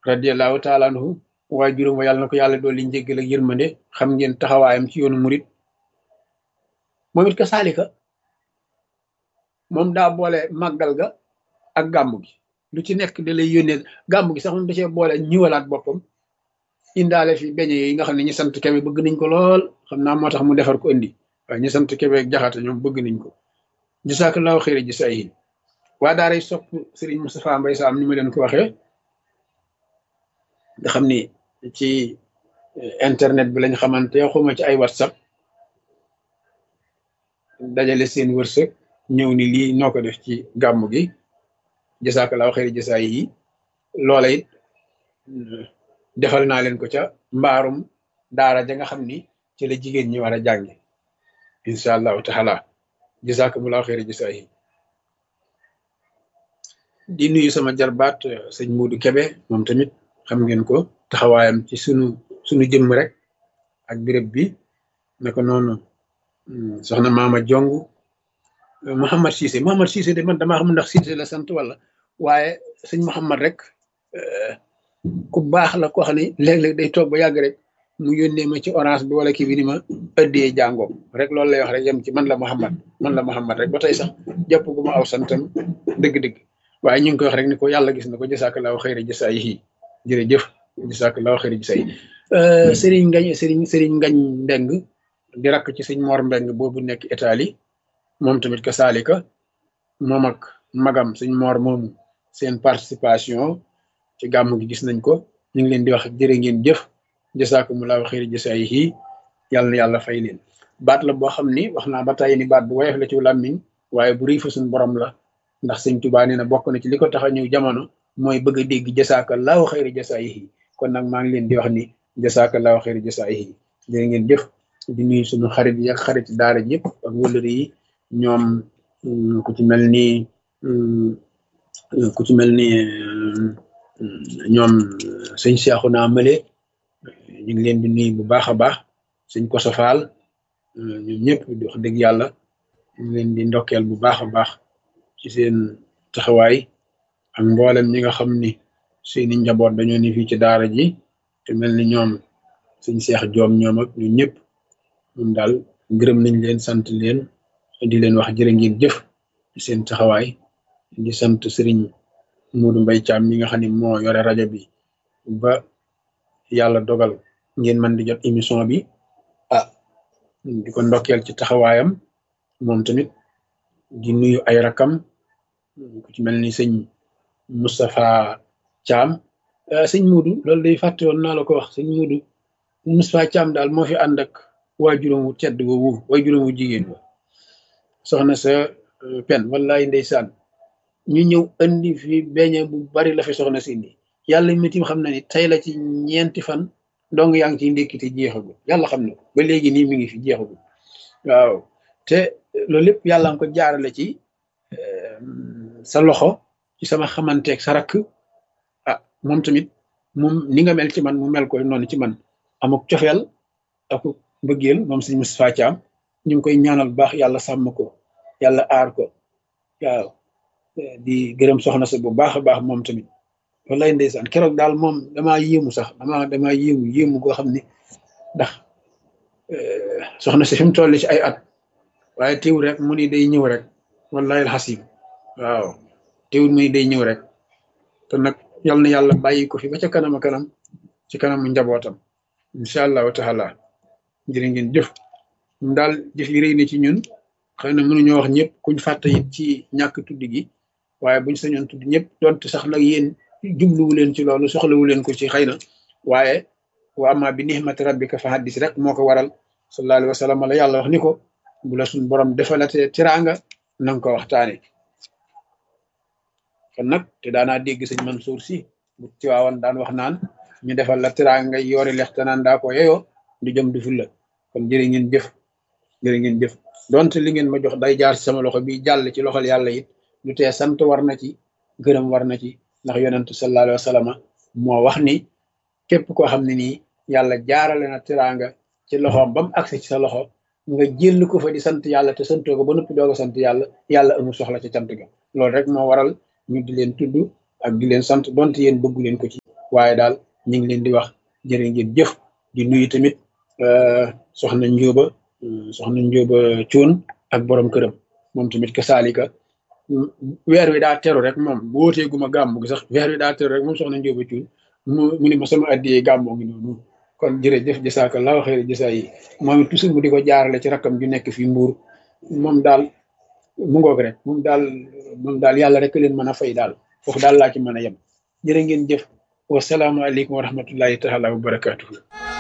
radiallahu taala anhu waaye juróom wa yàlla na ko yàlla dolli njéggal ak yërmande xam ngeen taxawaayam ci yoonu murit moom it ka saalika moom daa boole màggal ga ak gàmmu gi lu ci nekk da lay yónnee gàmmu gi sax moom da cee boole ñiwalaat boppam indaale fi beñe yi nga xam ne ñi sant kebe bëgg nañ ko lool xam naa moo tax mu defar ko indi waaye ñi sant kebe ak jaxate ñoom bëgg nañ ko jasaakallaahu xëyri ji say waa daaray sopp sëriñ Moustapha Mbay Saam ni ma leen ko waxee nga xam ni ci internet bi lañ xamante xuma ci ay whatsapp dajale seen wërsëg ñëw ni lii noo ko def ci gàmmu gi jasaakallaahu xëyri ji say yi loola it defal naa leen ko ca mbaarum daara ja nga xam ni ci la jigéen ñi war a jànge incha allahu taala jasakumullahu xeeri jasaayi di nuyu sama jarbaat sëñ Muudu Kebe moom tamit xam ngeen ko taxawaayam ci sunu sunu jëmm rek ak béréb bi naka noonu soxna Maama Jong Mouhamad Cissé Mouhamad Cissé de man damaa xam ndax Cissé la sant wala waaye sëñ Mouhamad rek ku baax la koo xam ne léeg-léeg day toog ba yàgg rek mu yónnee ma ci orange bi wala kii bi ni ma ëddee jàngoom rek loolu lay wax rek yem ci man la Muhammad man la Muhammad rek ba tey sax jàpp gu ma aw santam dëgg-dëgg waaye ñu ngi koy wax rek ni ko yàlla gis na ko jasaakallaahu xayri jasaayihi jërëjëf jasaakallaahu xayri jasaayihi sëriñ ngañ sëriñ sëriñ ngañ ndeng di rakk ci sëñ Mor Mbeng boobu nekk Italie moom tamit ka saalika moom ak magam sëñ Mor moomu seen participation ci gàmm gi gis nañ ko ñu ngi leen di wax jërë ngeen jëf jasaakumullahu xayri jasaayihi yàlla na yàlla fay leen baat la boo xam ni wax naa ba tey ni baat bu woyof la ci làmmiñ waaye bu riifa suñ borom la ndax sëñ Tuubaa nee na bokk na ci li ko tax a ñëw jamono mooy bëgg a dégg jasaakallahu xayri jasaayihi kon nag maa ngi leen di wax ni jasaakallahu xayri jasaayihi jërë ngeen jëf di nuyu suñu xarit yi ak xarit daara ji yëpp ak wëllëri yi ñoom ku ci mel ni ku ci mel ni ñoom sëñ Seexu naa mële ñu ngi leen di nuyu bu baax a baax sëñ Koso Faal ñoom ñëpp di wax dëgg yàlla ñu ngi leen di ndokkeel bu baax a baax ci seen taxawaay ak mboolem ñi nga xam ni seeni njaboot dañoo ni fii ci daara ji te mel ni ñoom sëñ Seex Joom ñoom ak ñun ñëpp moom daal gërëm nañ leen sant leen di leen wax jërë ngeen jëf ci seen taxawaay di sant sëriñ Muudu Mbay Caam mi nga xam ne moo yore rajo bi ba yàlla dogal ngeen mën di jot émission bi ah di ko ndokkeel ci taxawaayam moom tamit di nuyu ay rakam ku ci mel ni sëñ Moustapha Caam sëñ Muudu loolu day fàtte woon naa la ko wax sëñ Muudu Moustapha Caam daal moo fi ànd ak waajuram wu tedd woowu waajuram wu jigéen wa soxna sa pen wallaay ndeysaan ñu ñëw andi fi beñe bu bari la fi soxna si indi yàlla mitim xam na ni tey la ci ñeenti fan dong yaa ngi ciy ndékkite jeexagul yàlla xam na ko ba léegi nii mi ngi fi jeexagul waaw te loolu lépp yàlla nga ko jaarale ci sa loxo ci sama xamanteeg sa rakk ah moom tamit moom ni nga mel ci man mu mel koy noonu ci man amuk cofeel ak mbëggeel moom sëñ Moustapha Thiam ñu ngi koy ñaanal bu baax yàlla sàmm ko yàlla aar ko waaw di gërëm soxna sa bu baax a baax moom tamit wallaay ndeysaan keroog daal moom damaa yéemu sax damaa damaa yéemu yéemu goo xam ne ndax soxna si fi mu toll ci ay at waaye teewul rek mu ni day ñëw rek wallahi alxasim waaw teewul mu ni day ñëw rek te nag yal na yàlla bàyyi ko fi ba ca kanam a kanam ci kanamu njabootam incha allahu taala jërë ngeen jëf ñun daal jëf yi rëy na ci ñun xëy na mënuñoo wax ñëpp kuñ fàtte it ci ñàkk tudd gi waaye buñ sañoon tudd ñëpp donte sax nag yéen jubluwu leen ci loolu soxlawu leen ko ci xëy na waaye wa amma bi nihmati rabbika fa haddis rek moo ko waral sallallahu alayhi wa sallam la yàlla wax ni ko bu la suñ borom defalatee tiraanga na nga ko waxtaane kon nag te daanaa dégg sëñ Mansour si bu tiwaawan daan wax naan ñu defal la tiraanga ngay yoori lex te naan daa ko yeyoo du jëm du ful la kon jërë ngeen jëf jërë ngeen jëf donte li ngeen ma jox day jaar ci sama loxo bi jàll ci loxol yàlla it lu tee sant war na ci gërëm war na ci ndax yonent sallallahu alayhi wa sallam moo wax ni képp koo xam ne nii yàlla jaarale na tiraanga ci loxoom ba mu agsi ci sa loxo nga jël ko fa di sant yàlla te santoo ko ba noppi doog a sant yàlla yàlla amul soxla ca cant ga loolu rek moo waral ñu di leen tudd ak di leen sant donte yéen bëggu leen ko ci waaye daal ñu ngi leen di wax jërë ngeen jëf di nuyu tamit soxna Njóoba soxna Njóoba Cuun ak borom këram moom tamit ka saalika weer wi daa teru rek moom bu wootee guma gàmmu gi sax weer wi daa teru rek moom soxna Njóoba Cuun mu mu ne ma sama addiyee gàmmoo ngi noonu kon jërëjëf jasaakallaahu xayri jasa yi moom it toujours mu di ko jaarale ci rakkam ju nekk fii mbuur moom daal mu ngoog rek moom daal moom daal yàlla rek leen mën a fay daal foofu daal laa ci mën a yem jërë ngeen jëf wasalaamaaleykum wa rahmatullahi taala wa barakatuhu